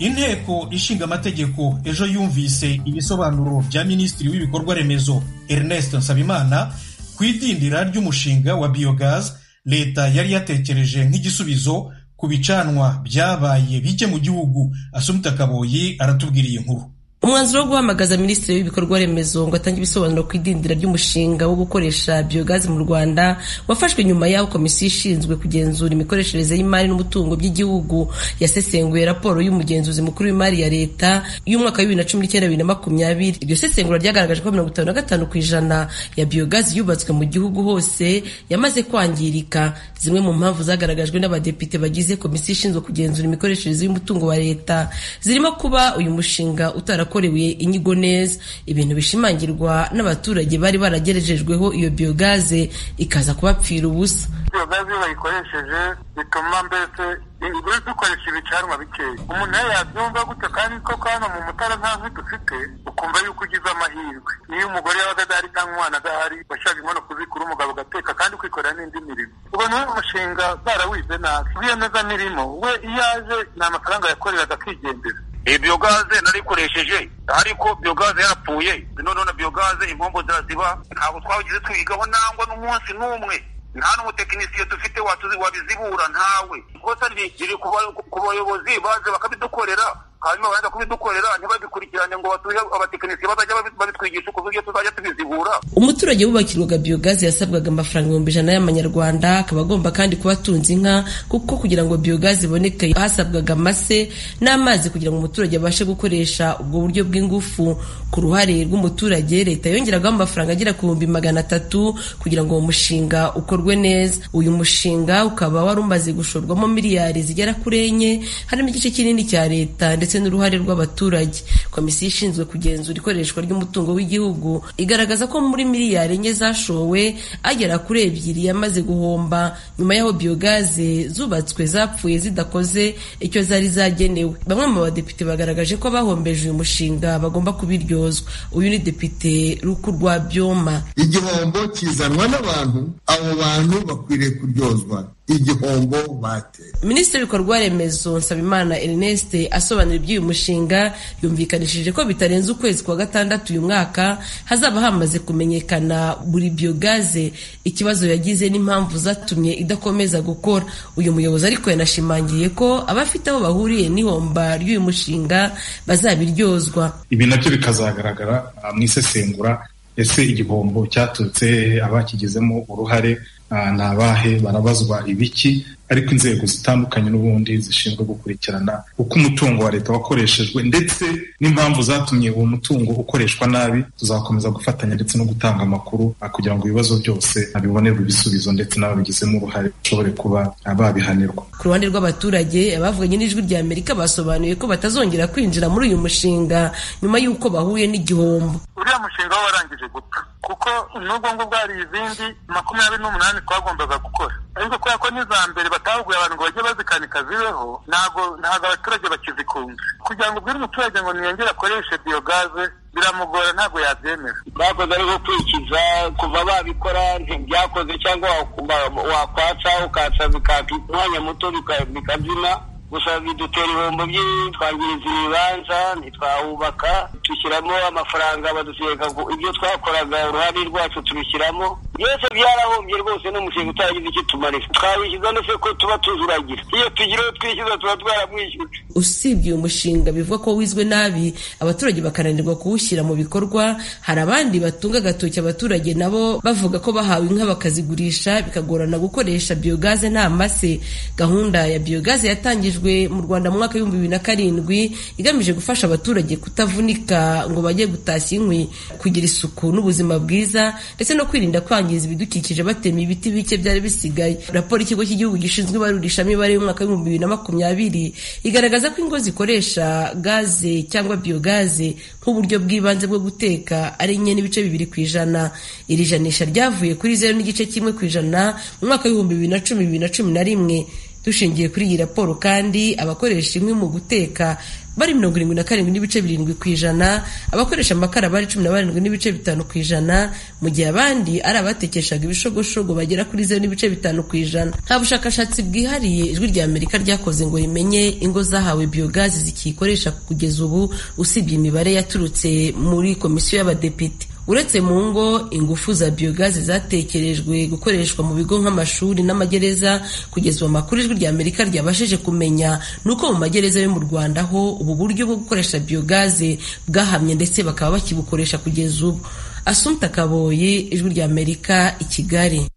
inteko ishinga amategeko ejo yumvise ibisobanuro bya minisitiri w'ibikorwa remezo ernest nsabimana ku idindira ry'umushinga wa biyogazi leta yari yatekereje nk'igisubizo ku bicanwa byabaye bike mu gihugu asumita kaboyi aratubwira iyi nkuru umwanzuro wo guhamagaza minisitiri w'ibikorwa remezo ngo atange ibisobanuro ku idindira ry'umushinga wo gukoresha biyogazi mu rwanda wafashwe nyuma y'aho komisiyo ishinzwe kugenzura imikoreshereze y'imari n'umutungo by'igihugu yasesenguye raporo y'umugenzuzi mukuru w'imari ya leta y'umwaka w'ibibiri na cumi n'icyenda bibiri na makumyabiri iryo sesengura ryagaragaje ko mirongo itanu na gatanu ku ijana ya biyogazi yubatswe mu gihugu hose yamaze kwangirika zimwe mu mpamvu zagaragajwe n'abadepite bagize komisiyo ishinzwe kugenzura imikoreshereze y'umutungo wa leta zirimo kuba uyu mushinga utara yakorewe inyigo neza ibintu bishimangirwa n'abaturage bari baragerejejweho iyo biyogaze ikaza kubapfira ubusa biyogaze iyo bayikoresheje bituma mbese buri dukoresha ibicanwa bikeya umuntu iyo yabyumva gutyo kandi koko hano mu mutara ntazi dufite ukumva yuko ugize amahirwe niyo umugore yabaga adahari cyangwa umwana adahari washaka inkono kuzikura umugabo agateka kandi kwikorera n'indi mirimo ubwo ni umushinga barawize nabi biyemeza mirimo we iyo aje ni amafaranga yakoreraga akigendera iyi biyogaze narikoresheje ariko biyogaze yarapfuye none biyogaze impombo ziraziba ntabwo twabigize twigaho nangwa n'umunsi n'umwe nta n'umutekinisiye dufite wabizibura ntawe rwose riri ku bayobozi baze bakabidukorera hanyuma baza kubidukorera ntibabikurikirane ngo batuhe abatekinisiye bazajya babitwigisha uko uburyo tuzajya tubizibura umuturage wubakirwaga biyogaze yasabwaga amafaranga ibihumbi ijana y'amanyarwanda akaba agomba kandi kuba atunze inka kuko kugira ngo biyogaze iboneke hasabwaga amase n'amazi kugira ngo umuturage abashe gukoresha ubwo buryo bw'ingufu ku ruhare rw'umuturage leta yongeragaho amafaranga agera ku bihumbi magana atatu kugira ngo uwo mushinga ukorwe neza uyu mushinga ukaba wari umaze gushorwamo miliyari zigera kuri enye harimo igice kinini cya leta ndetse ndetse n'uruhare rw'abaturage komisiyo ishinzwe kugenzura ikoreshwa ry'umutungo w'igihugu igaragaza ko muri miliyari enye zashowe agera kuri ebyiri yamaze guhomba nyuma y'aho biyogaze zubatswe zapfuye zidakoze icyo zari zagenewe bamwe mu badepite bagaragaje ko abahombeje uyu mushinga bagomba kubiryozwa uyu ni depite ruku rwa byoma igihombo kizanwa n'abantu abo bantu bakwiriye kuryozwa igihombo bateye minisitiri w'ibikorwa remezo nsabimana ernest asobanura iby'uyu mushinga yumvikanishije ko bitarenze ukwezi kwa gatandatu uyu mwaka hazaba hamaze kumenyekana buri biyogaze ikibazo yagize n'impamvu zatumye idakomeza gukora uyu muyobozi ariko yanashimangiye ko abafite aho bahuriye n'ihomba ry'uyu mushinga bazabiryozwa ibi nabyo bikazagaragara mu isesengura ese igihombo cyaturutse abakigizemo uruhare ni abahe barabazwa ibiki ariko inzego zitandukanye n'ubundi zishinzwe gukurikirana uko umutungo wa leta wakoreshejwe ndetse n'impamvu zatumye uwo mutungo ukoreshwa nabi tuzakomeza gufatanya ndetse no gutanga amakuru kugira ngo ibibazo byose bibonerwe ibisubizo ndetse n'ababigizemo uruhare bashobore kuba babihanirwa ku ruhande rw'abaturage abavuganye n'ijwi rya amerika basobanuye ko batazongera kwinjira muri uyu mushinga nyuma y'uko bahuye n'igihombo uriya mushinga we warangije gupfa kuko n'ubwo ngubwo hari izindi makumyabiri n'umunani twagombaga gukora ariko kubera ko n'iza mbere batahuguye abantu ngo bajye bazikanika zibeho ntabwo ntabwo abaturage bakizikunda kugira ngo ubwire umuturage ngo niyongere akoreshe biyogaze biramugora ntabwo yabyemera bakoze ariko kwikiza kuva babikora ntibyakoze cyangwa wakwatsa ukatsa bikaka umwanya muto bikabyina gusa bidutera ibihombo byinshi twangiriza ibibanza ntitwahubaka dushyiramo amafaranga badutegeka ibyo twakoraga uruhare rwacu tubishyiramo byose byarahombye rwose n'umushinga utagize icyo tumarira twabishyuza ndetse ko tuba tuzuragira iyo tugira uwo twishyuza tuba twaramwishyuye usibye uyu mushinga bivuga ko wizwe nabi abaturage bakananirwa kuwushyira mu bikorwa hari abandi batunga agatoki abaturage nabo bavuga ko bahawe inka bakazigurisha bikagorana gukoresha biyogaze nta mase gahunda ya biyogaze yatangijwe mu rwanda mu mwaka w'ibihumbi bibiri na karindwi igamije gufasha abaturage kutavunika ngo bajye gutashya inkwi kugira isuku n'ubuzima bwiza ndetse no kwirinda kwangiza ibidukikije batema ibiti bike byari bisigaye raporo ikigo cy'igihugu gishinzwe ibarurishamibare y'umwaka w'ibihumbi bibiri na makumyabiri igaragaza ko ingo zikoresha gaze cyangwa biyogaze nk'uburyo bw'ibanze bwo guteka ari enye n'ibice bibiri ku ijana iri janisha ryavuye kuri zeru n'igice kimwe ku ijana mu mwaka w'ibihumbi bibiri na cumi bibiri na cumi na rimwe dushingiye kuri iyi raporo kandi abakoresha inkwi mu guteka bari mirongo irindwi na karindwi n'ibice birindwi ku ijana abakoresha amakara bari cumi na barindwi n'ibice bitanu ku ijana mu gihe abandi ari abatekeshaga ibishogoshogo bagera kuri zeru n'ibice bitanu ku ijana nta bushakashatsi bwihariye ijwi rya amerika ryakoze ngo rimenye ingo zahawe biyogazi zikiyikoresha kugeza ubu usibye imibare yaturutse muri komisiyo y'abadepite uretse mu ngo ingufu za biyogazi zatekerejwe gukoreshwa mu bigo nk'amashuri n'amagereza kugeza amakuru ijwi rya amerika ryabashije kumenya ni uko mu magereza yo mu rwanda ho ubu buryo bwo gukoresha biyogazi bwahamye ndetse bakaba bakibukoresha kugeza ubu asumta kaboye ijwi rya amerika i kigali